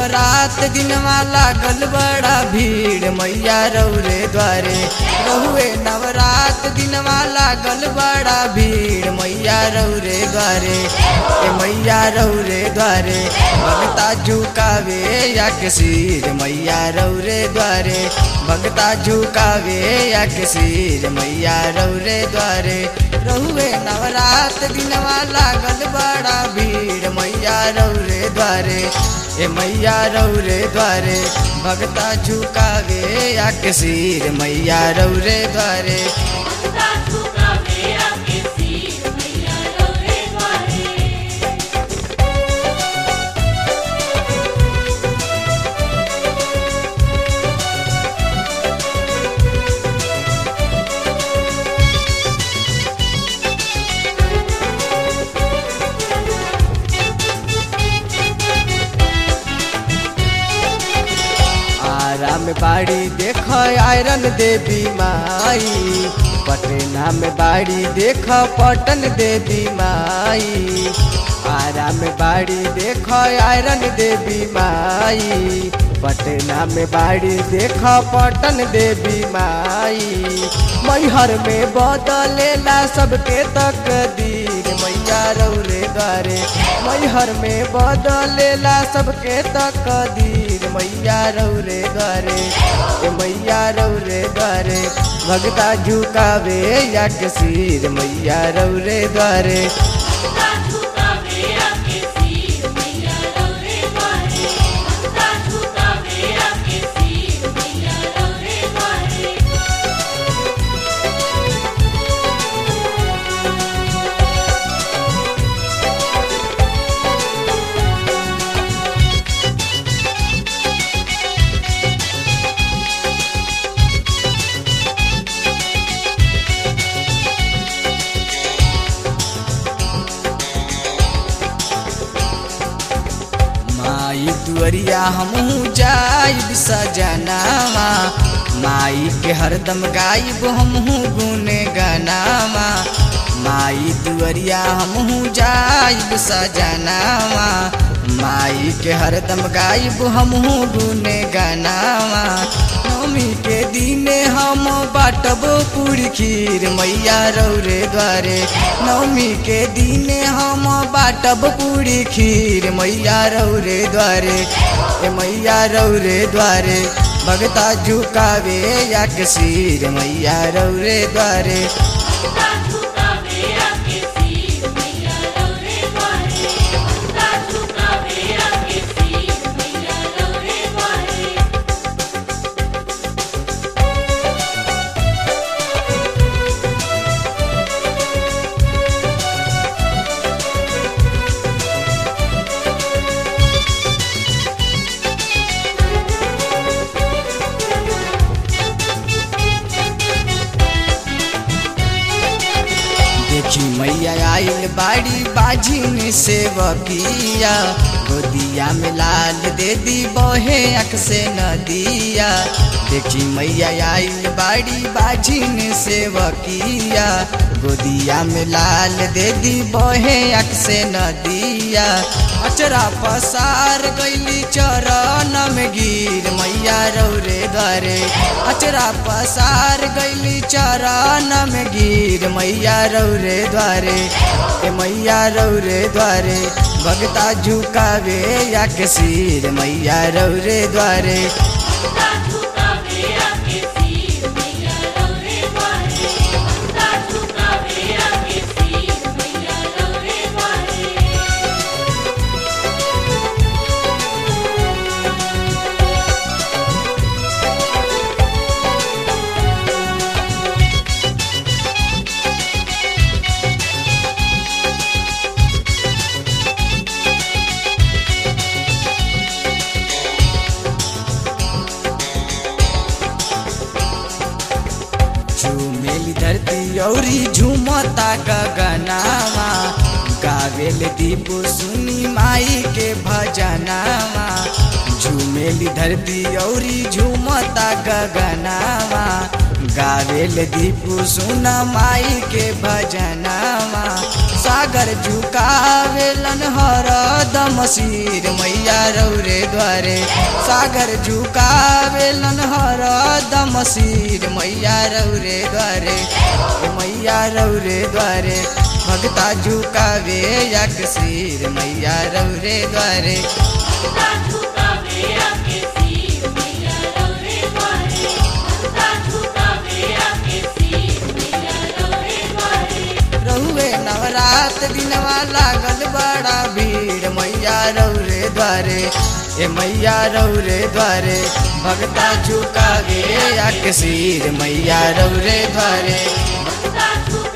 नवरात दिनवा लागल बड़ा भीड़ मैया रौरे द्वारे रहुए नवरात दिनवा लागल बड़ा भीड़ मैया रौरे द्वारे ए मैया रौरे द्वारे भगता झुकावे या के सिर मैया रौरे द्वारे भगता झुकावे या के सिर मैया रौरे द्वारे रहुए नवरात दिनवा लागल बड़ा भीड़ मैया रौरे द्वारे ए मैया रौरे द्वारे भगता झुकावे या के सिर मैया रौरे द्वारे भगता झुकावे आके सिर मैया रौरे द्वारे आराम बाड़ी देख आयरन देवी माई पटना में बाड़ी देख पटन देवी माई आराम बाड़ी देख आयरन देवी माई पटना में बाड़ी देख पटन देवी माई मैहर में बदलेला सबके तकदीर मैया रौरे द्वारे मैहर में बदलेला सबके तकदीर मैया रौरे द्वारे ए मैया रौरे द्वारे भगता झुकावे या के सिर मैया रौरे द्वारे भगता झुकावे आके सिर मैया रौरे द्वारे भगता झुकावे आके सिर मैया रौरे द्वारे माई दुअरिया हमहू जाइब सजनावा माई के हरदम गाइब हमहू गुने गनावा माई दुअरिया हमहू जाइब सजनावा माई के हरदम गाइब हमहू गुने गनावा नवमी के दिने हम बाटब पूरी खीर मैया रौरे द्वारे नवमी के दिने हम बाटब पूरी खीर मैया रौरे द्वारे ए मैया रौरे द्वारे भगता झुकावे या के सिर मैया रौरे द्वारे भगता झुकावे आके सिर मैया रौरे द्वारे भगता झुकावे आके सिर मैया रौरे द्वारे देखी मैया आइल बाड़ी बाजिन सेवकिया गोदिया में लाल दे दी बहे अख से नदिया देखी मैया आइल बाड़ी बाजिन सेवकिया गोदिया में लाल दे दी बहे अख से नदिया अचरा पसार गईली चरण में गिर मैया रौरे द्वारे अचरा पसार गईली चरण में गिर मैया रौरे द्वारे ए मैया रौरे द्वारे भगता झुकावे या के सिर मैया रौरे द्वारे भगता झुकावे आके सिर मैया रौरे द्वारे भगता झुकावे आके सिर मैया रौरे द्वारे झूमेली धरती औरी झूमता गगनावा गावेल दीप सुनी माई के भजनावा झूमेली धरती औरी झूमता गगनावा गावेल दीप सुन माई के भजनावा सागर सागर झुकावेलन हरदम सिर मैया रौरे द्वारे सागर झुकावेलन हरदम सिर मैया रौरे द्वारे ए मैया रौरे द्वारे भगता झुकावे यक सिर मैया रौरे द्वारे भक्ता झुकावे आके सिर मैया रौरे द्वारे भक्ता झुकावे आके सिर मैया रौरे द्वारे रहुए नवरात दिनवा लागल बड़ा भीड़ मैया रौरे द्वारे ए मैया रौरे द्वारे भगता झुकावे या सिर मैया रौरे द्वारे भक्ता झुकावे